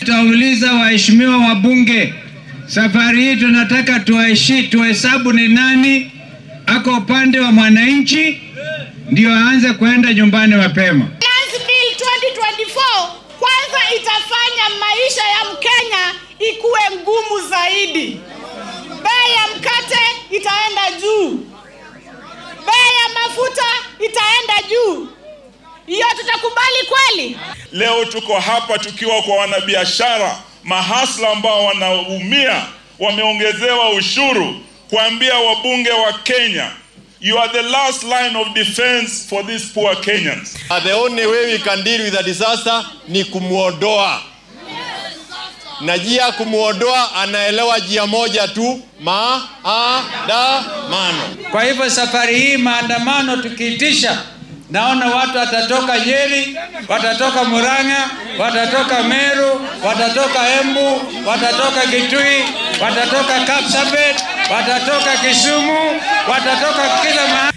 tutauliza waheshimiwa wabunge, safari hii tunataka tuaishi tuhesabu ni nani ako upande wa mwananchi, ndio aanze kwenda nyumbani mapema. Finance Bill 2024 kwanza itafanya maisha ya Mkenya ikuwe ngumu zaidi. Bei ya mkate itaenda juu, bei ya mafuta itaenda juu. Hiyo tutakubali kweli? Leo tuko hapa tukiwa kwa wanabiashara mahasla ambao wanaumia, wameongezewa ushuru, kuambia wabunge wa Kenya, you are the last line of defense for these poor Kenyans. The only way we can deal with the disaster ni kumwondoa, na njia ya kumwondoa anaelewa njia moja tu, maandamano. Kwa hivyo safari hii maandamano tukiitisha, naona watu watatoka Nyeri, watatoka Murang'a, watatoka Meru, watatoka Embu, watatoka Kitui, watatoka Kapsabet, watatoka Kisumu, watatoka kila mahali.